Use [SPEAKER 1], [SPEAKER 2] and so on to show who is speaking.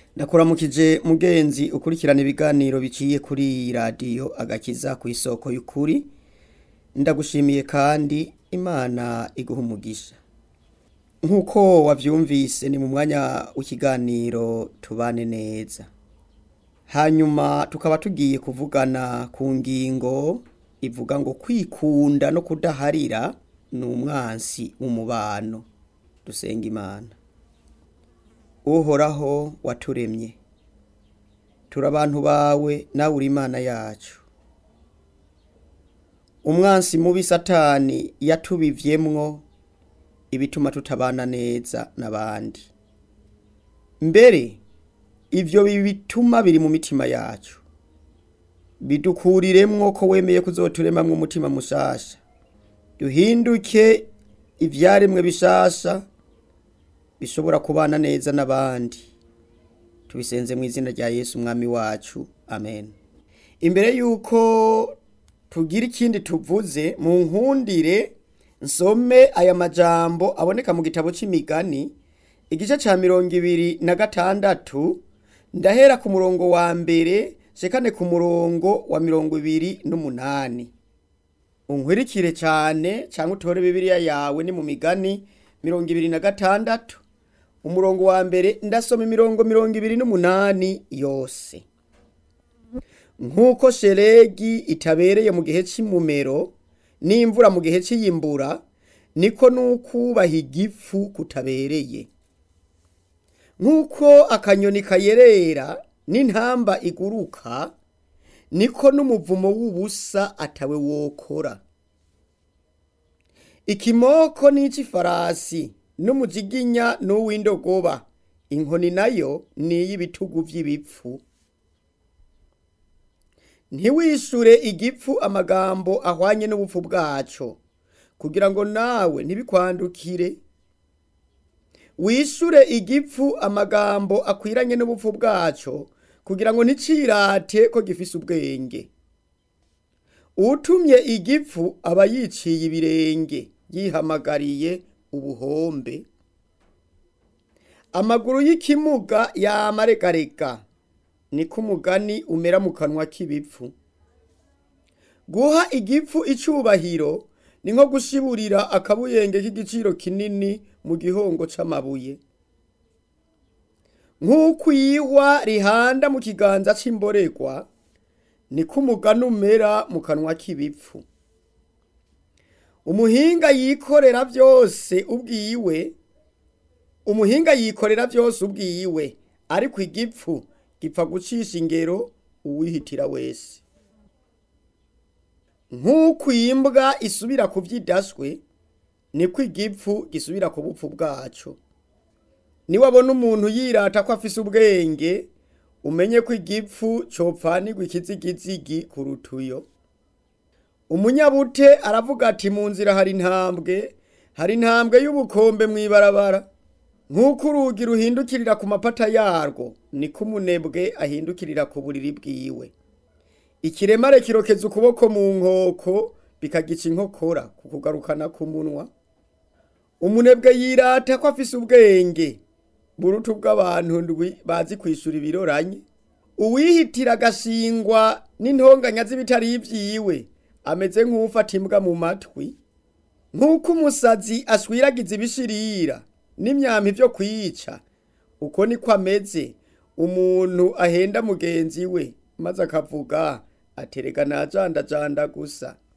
[SPEAKER 1] ndakuramukije mugenzi ukurikirana ibiganiro biciye kuri iyi radiyo agakiza ku isoko y'ukuri ndagushimiye kandi imana iguha umugisha nk'uko wabyumvise ni mu mwanya w'ikiganiro tubane neza hanyuma tukaba tugiye kuvugana ku ngingo ivuga ngo kwikunda no kudaharira ni umwansi w'umubano dusenga imana uhoraho waturemye turi abantu bawe nawe uri imana yacu umwansi mubi satani yatubivyemwo ibituma tutabana neza n'abandi mbere ivyo bituma biri mu mitima yacu bidukuriremwo ko wemeye kuzoturemamwo umutima mushasha duhinduke ivyaremwe bishasha bishobora kubana neza n'abandi tubisenze mu izina rya yesu umwami wacu amen imbere y'uko tugira ikindi tuvuze mu nkundire nsome aya majambo aboneka mu gitabo c'imigani igice ca mirongo ibiri na gatandatu ndahera ku murongo wa mbere shekane ku murongo wa mirongo ibiri n'umunani unkwirikire cyane cyangwa utore bibiliya yawe ni mu migani mirongo ibiri na gatandatu umurongo wa mbere ndasoma imirongo mirongo ibiri n'umunani yose nk'uko sheregi itabereye mu gihe cy'imumero n'imvura mu gihe cy'iyimbura niko n'ukubaha igifu kutabereye nk'uko akanyoni kayerera n'intamba iguruka niko n'umuvumo w'ubusa atawe wokora ikimoko n'ic'ifarasi n'umujiginya n'uw'indogoba inkoni nayo ni iy'ibitugu vy'ibipfu ntiwishure igipfu amagambo ahwanye n'ubupfu bwaco kugira ngo nawe ntibikwandukire wishure igipfu amagambo akwiranye n'ubupfu bwaco kugira ngo nticirate ko gifise ubwenge utumye igipfu aba yiciye ibirenge yihamagariye ubuhombe amaguru y'ikimuga yamaregarega niko umugani umera mu kanwa k'ibipfu guha igipfu icubahiro ni nko gushiburira akabuyenge k'igiciro kinini mu gihongo c'amabuye nk'uko iyihwa rihanda mu kiganza c'imboregwa niko umugani umera mu kanwa k'ibipfu umuhinga yikorera byose ubwiwe umuhinga yikorera byose ubwiwe ariko igipfu gipfa gucisha ingero uwihitira wese nk'uko imbwa isubira ku vyidaswe niko igipfu gisubira ku bupfu bwaco niwabona umuntu yirata ko afise ubwenge umenye ko igipfu copfanirwa ikizigizigi ku rutuyo umunyabute aravuga ati mu nzira hari intambwe hari intambwe y'ubukombe mw'ibarabara nk'uko urugi ruhindukirira ku mapata yarwo niko umunebwe ahindukirira ku buriri bwiwe ikiremare kirokeza ukuboko mu nkoko bikagica inkokora ku kugarukana ku munwa umunebwe yirata ko afise ubwenge burutu bw'abantu ndwi bazi kwishura ibiroranye uwihitira agashingwa n'intonganya z'ibitari ivyiwe ameze nk'ufata imbwa mu matwi nk'uko umusazi aswiragiza ibishirira n'imyampi vyo kwica uko niko ameze umuntu ahenda mugenzi we maze akavuga aterega najandajanda gusa